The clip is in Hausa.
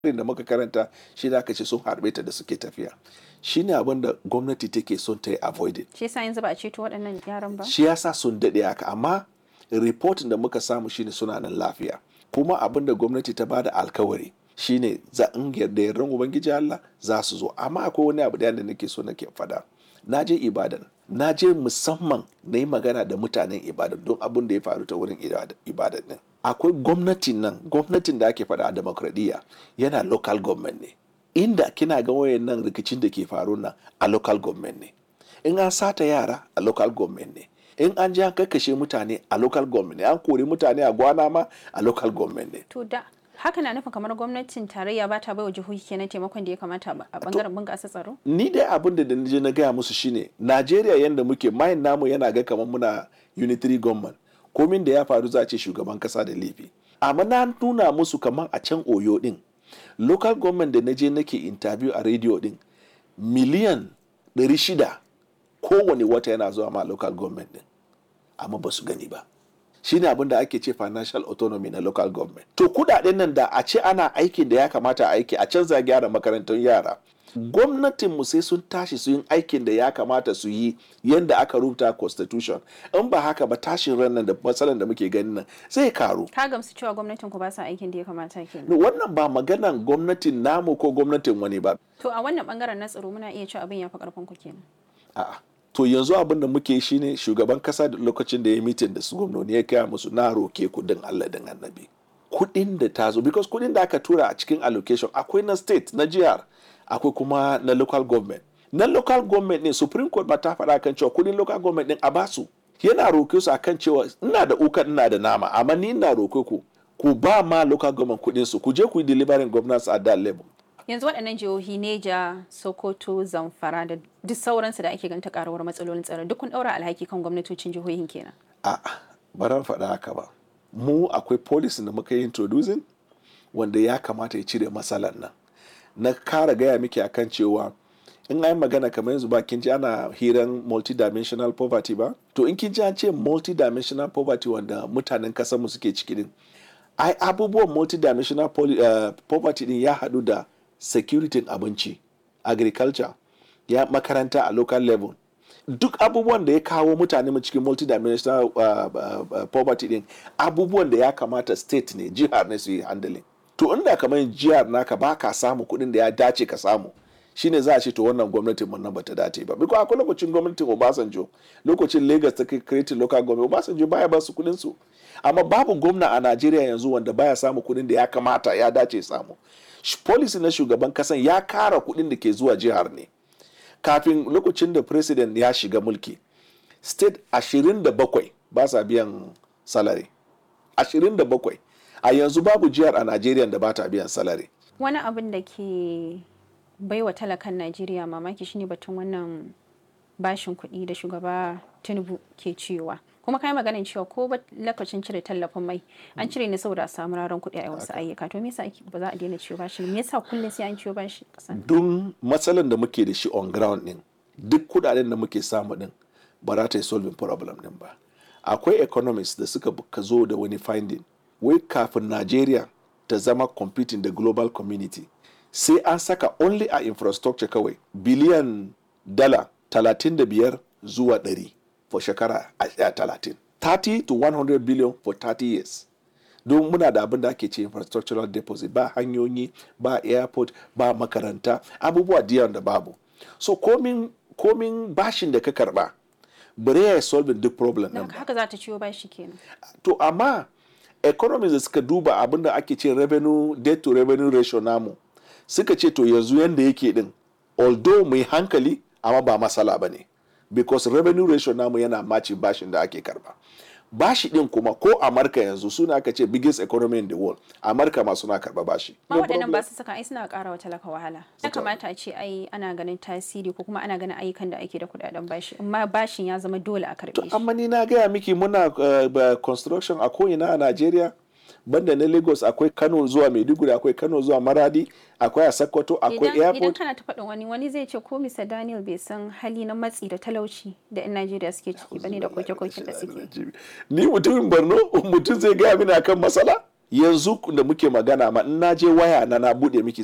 irin da muka karanta shi da aka ce sun harbe ta da suke tafiya shi ne abin da gwamnati take son ta yi avoided shi yasa yanzu ba a ceto waɗannan yaran ba shi yasa sun daɗe haka amma reportin da muka samu shine suna nan lafiya kuma abin da gwamnati ta bada alkawari shine za in yarda yardan ubangiji Allah za su zo amma akwai wani abu da nake so nake fada na je ibadan na je musamman na yi magana da mutanen ibadan don abin da ya faru ta wurin ibadan din akwai gwamnatin nan gwamnatin da ake faɗa a demokradiyya yana local government ne inda kina ga wayan nan rikicin da ke faru nan a local government ne in an sata yara a local government ne in an ji an kakkashe mutane a local government ne an kori mutane a gwana ma a local government ne to da haka na nufin kamar gwamnatin tarayya ba ta baiwa jihohi kenan taimakon da ya kamata a bangaren bunƙasa tsaro ni dai abin da je na gaya musu shine najeriya yadda muke mayin namu yana ga kamar muna unitary government komin da ya faru za a ce shugaban kasa da laifi amma na nuna musu kamar a can oyo din local government da na je nake interview a radio din miliyan 600 kowane wata yana zuwa ma local government din amma ba su gani ba shine abin da ake ce financial autonomy na local government to kudaden nan da a ce ana aikin da ya kamata a aiki a canza gyara makarantun yara gwamnatin mu sai sun tashi su yin aikin da ya kamata su yi yadda aka rubuta constitution in ba haka ba tashin ran nan da matsalan da muke ganin nan zai karu ka gamsu cewa gwamnatin ku ba sa aikin da ya kamata kenan wannan ba maganan gwamnatin namu ko gwamnatin wani ba to a wannan bangaren na tsaro muna iya cewa abin ya fi karfin ku kenan a'a to yanzu abin da muke shi ne shugaban kasa da lokacin da ya mitin da su gwamnoni ya kaya musu na roke kudin Allah din annabi kudin da ta zo because kudin da aka tura a cikin allocation akwai na state na jihar akwai kuma na local government na local government ne supreme court ba ta faɗa kan cewa kudin local government din a basu yana roke su akan cewa ina da ukan ina da nama amma ni ina roke ku ku ba ma local government kudin su ku je ku yi delivering governance at that level yanzu waɗannan jihohi neja sokoto zamfara da duk sauransu da ake ganta karuwar matsalolin tsaro duk kun ɗaura alhaki kan gwamnatocin jihohin kenan a baran faɗa haka ba mu akwai policy da muka yi introducing wanda ya kamata ya cire matsalar nan na kara gaya miki akan cewa in an magana kamar yanzu ba kin ji ana hiran multidimensional poverty ba to in kin ji an ce multidimensional poverty wanda mutanen kasar mu suke ciki din ai abubuwan multidimensional uh, poverty din ya haɗu da security abinci agriculture ya makaranta a local level duk abubuwan da ya kawo mutane cikin multidimensional uh, uh, uh, poverty din abubuwan da ya kamata state ne jihar ne su yi handling to inda kamar jihar naka ba ka samu kuɗin da ya dace ka samu shine za a ce to wannan gwamnatin mun nan bata dace ba biko akwai lokacin gwamnatin Obasanjo lokacin Lagos ta create local government Obasanjo baya ba su kuɗin su amma babu gwamna a Najeriya yanzu wanda baya samu kuɗin da ya kamata ya dace samu policy na shugaban kasan ya kara kuɗin da ke zuwa jihar ne kafin lokacin da president ya shiga mulki state 27 ba sa biyan salary 27 a yanzu babu jihar a Najeriya da ba ta biyan salary wani abin da ke baiwa talakan Najeriya mamaki shine batun wannan bashin kuɗi da shugaba Tinubu ke cewa kuma kai maganin cewa ko ba lokacin cire tallafin mai an cire ne saboda a samu raron kuɗi a wasu ayyuka to me yasa ba za a daina ciwo bashi me yasa kullum sai an ciwo bashi kasan don matsalan da muke da shi on ground din duk kudaden da muke samu din ba za ta yi solving problem din ba akwai economists da suka ka zo da wani finding wai kafin Najeriya ta zama competing da global community sai an saka only a infrastructure kawai biliyan dala 35 zuwa 100 for shekara a talatin. 30 to 100 billion for 30 years. Don muna da abin da ake ce infrastructural deposit ba hanyoyi ba airport ba makaranta abubuwa diyan da babu. So komin, komin bashin da ka karba bare ya solve duk problem nan haka za ta ciwo bashi kenan. To amma economies da suka duba abin da ake ce revenue debt to revenue ratio namu suka ce to yanzu yanda yake din although mai hankali amma ba masala ba ne. because revenue ratio namu yana maci bashin da ake karba bashi din kuma ko amurka yanzu suna aka ce biggest economy in the world amurka ma suna karba bashi ma waɗannan ba su saka ai suna ƙara wa talaka wahala ya kamata a ce ai ana ganin tasiri ko kuma ana ganin ayyukan da ake da kuɗaɗen bashi amma bashin ya zama dole a karɓe shi amma ni na gaya miki muna uh, construction a ko'ina a najeriya banda na lagos akwai kano zuwa maiduguri akwai kano zuwa maradi akwai a sokoto akwai airport idan kana ta faɗin wani wani zai ce ko mr daniel bai san hali na matsi da talauci da yan najeriya suke ciki bane da koke-koke da suke ni mutumin borno mutum zai gaya mini akan matsala yanzu da muke magana ma in na je waya na na bude miki